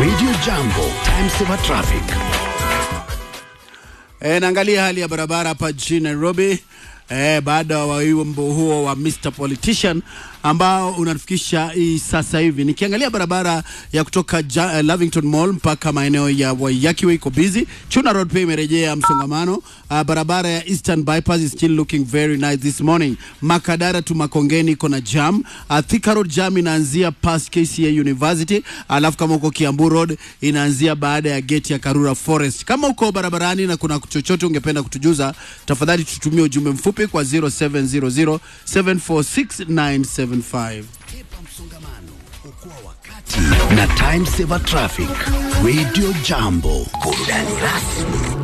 Radio Jambo, time saver traffic. E, naangalia hali ya barabara hapa jijini Nairobi e, baada wa wimbo huo wa Mr Politician ambao unatufikisha hii sasa hivi. Nikiangalia barabara ya kutoka ja, uh, Lavington Mall mpaka maeneo ya Waiyaki Way iko busy. Chuna Road pia imerejea msongamano. Uh, barabara ya Eastern Bypass is still looking very nice this morning. Makadara tu Makongeni iko na jam. Uh, Thika Road jam inaanzia past KCA University, alafu kama uko Kiambu Road inaanzia baada ya gate ya Karura Forest. Kama uko barabarani na kuna chochote ungependa kutujuza, tafadhali tutumie ujumbe mfupi kwa 0700 746 975. Epa msongamano, okoa wakati na time saver traffic. Radio Jambo, burudani rasmi.